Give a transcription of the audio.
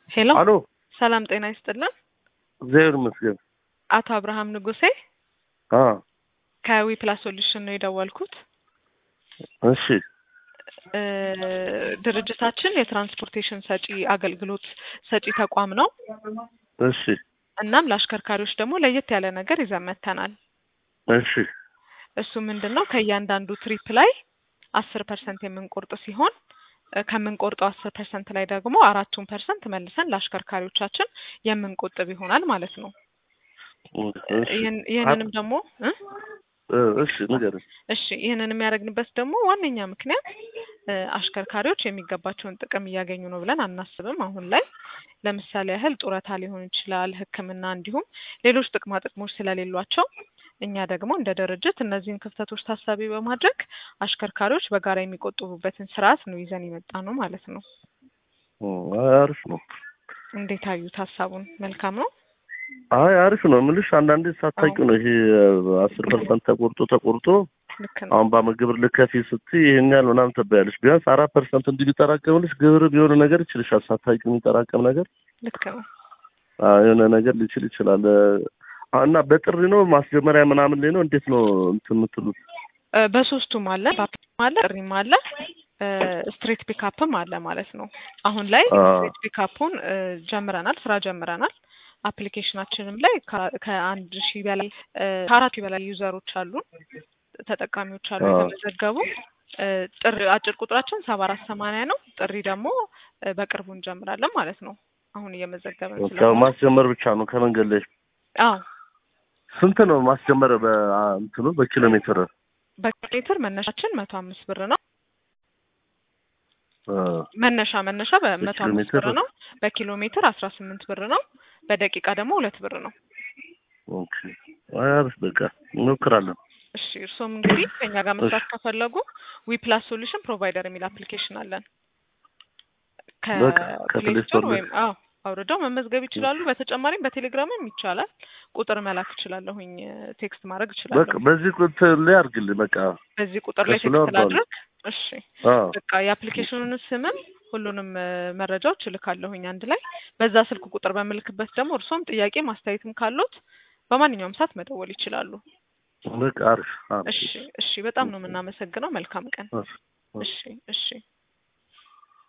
ሄሎ አሎ ሰላም ጤና ይስጥልን። እግዚአብሔር ይመስገን። አቶ አብርሃም ንጉሴ አ ከዊ ፕላስ ሶሉሽን ነው የደወልኩት። እሺ እ ድርጅታችን የትራንስፖርቴሽን ሰጪ አገልግሎት ሰጪ ተቋም ነው። እሺ እናም ለአሽከርካሪዎች ደግሞ ለየት ያለ ነገር ይዘን መጥተናል። እሺ እሱ ምንድን ነው ከእያንዳንዱ ትሪፕ ላይ አስር ፐርሰንት የምንቆርጥ ሲሆን እ ከምንቆርጠው አስር ፐርሰንት ላይ ደግሞ አራቱን ፐርሰንት መልሰን ለአሽከርካሪዎቻችን የምንቆጥብ ይሆናል ማለት ነው። እሺ ይህን- ይህንንም ደግሞ እ እ እሺ ንገረኝ። እሺ ይህንን የሚያደርግንበት ደግሞ ዋነኛ ምክንያት እ አሽከርካሪዎች የሚገባቸውን ጥቅም እያገኙ ነው ብለን አናስብም። አሁን ላይ ለምሳሌ ያህል ጡረታ ሊሆን ይችላል፣ ሕክምና እንዲሁም ሌሎች ጥቅማ ጥቅሞች ስለሌሏቸው እኛ ደግሞ እንደ ድርጅት እነዚህን ክፍተቶች ታሳቢ በማድረግ አሽከርካሪዎች በጋራ የሚቆጥቡበትን ስርዓት ነው ይዘን የመጣ ነው ማለት ነው። እ አሪፍ ነው። እንዴት አዩት ሀሳቡን? መልካም ነው። አይ አሪፍ ነው የምልሽ አንዳንዴ ሳታውቂው ነው ይሄ አስር ፐርሰንት ተቆርጦ ተቆርጦ ልክ ነው። አሁን በአመት ግብር ልከፊ ስትይ ይሄን ያህል ምናምን ትባያለሽ። ቢያንስ አራት ፐርሰንት እንዲህ ቢጠራቀምልሽ ግብር ቢሆን ነገር ይችልሻል። ሳታውቂው የሚጠራቀም ነገር ልክ ነው። አ የሆነ ነገር ሊችል ይችላል። አ እና በጥሪ ነው ማስጀመሪያ ምናምን ላይ ነው እንዴት ነው እንትን የምትሉት? እ በሶስቱም አለ ባፕም አለ ጥሪም አለ እ ስትሬት ፒካፕም አለ ማለት ነው። አሁን ላይ አ ስትሬት ፒካፑን እ ጀምረናል፣ ስራ ጀምረናል። አፕሊኬሽናችንም ላይ ከ- ከአንድ ሺህ በላይ እ ከአራት ሺህ በላይ ዩዘሮች አሉን ተጠቃሚዎች አሉ አ የተመዘገቡ። እ ጥሪ አጭር ቁጥራችን ሰባ አራት ሰማንያ ነው። ጥሪ ደግሞ እ በቅርቡ እንጀምራለን ማለት ነው። አሁን እየመዘገብን ያው ስለሆነ ማስጀመር ብቻ ነው ከመንገድ ላይ አዎ ስንት ነው ማስጀመር በእንትኑ በኪሎ ሜትር? በሜትር መነሻችን መቶ አምስት ብር ነው። አ መነሻ መነሻ በመቶ በኪሎ አምስት ሜትር ብር ነው። በኪሎ ሜትር አስራ ስምንት ብር ነው። በደቂቃ ደግሞ ሁለት ብር ነው። ኦኬ አይ አሪፍ በቃ እንሞክራለን። እሺ እርስዎም እንግዲህ ከኛ ጋር መስራት ከፈለጉ ዊ ፕላስ ሶሉሽን ፕሮቫይደር የሚል አፕሊኬሽን አለን። በቃ ከፕሌይ ከፕሌይ ስቶር ስቶር ላይ ወይም አዎ አውርደው መመዝገብ ይችላሉ። በተጨማሪም በቴሌግራምም ይቻላል። ቁጥር መላክ እችላለሁኝ፣ ቴክስት ማድረግ በቃ እችላለሁ። በዚህ ቁጥር ላይ አድርግልኝ በቃ በዚህ ቁጥር ላይ ከሱ ላይ ቴክስት አወርደዋለሁ። ላድርግ። እሺ አ በቃ የአፕሊኬሽኑን ስምም ሁሉንም እ መረጃዎች እልካለሁኝ አንድ ላይ። በዛ ስልክ ቁጥር በምልክበት ደግሞ እርስዎም ጥያቄ ማስተያየትም ካሉት በማንኛውም ሰዓት መደወል ይችላሉ። በቃ አሪፍ አሪፍ እሺ እሺ፣ በጣም ነው የምናመሰግነው። መልካም ቀን። እሺ እሺ እሺ እሺ።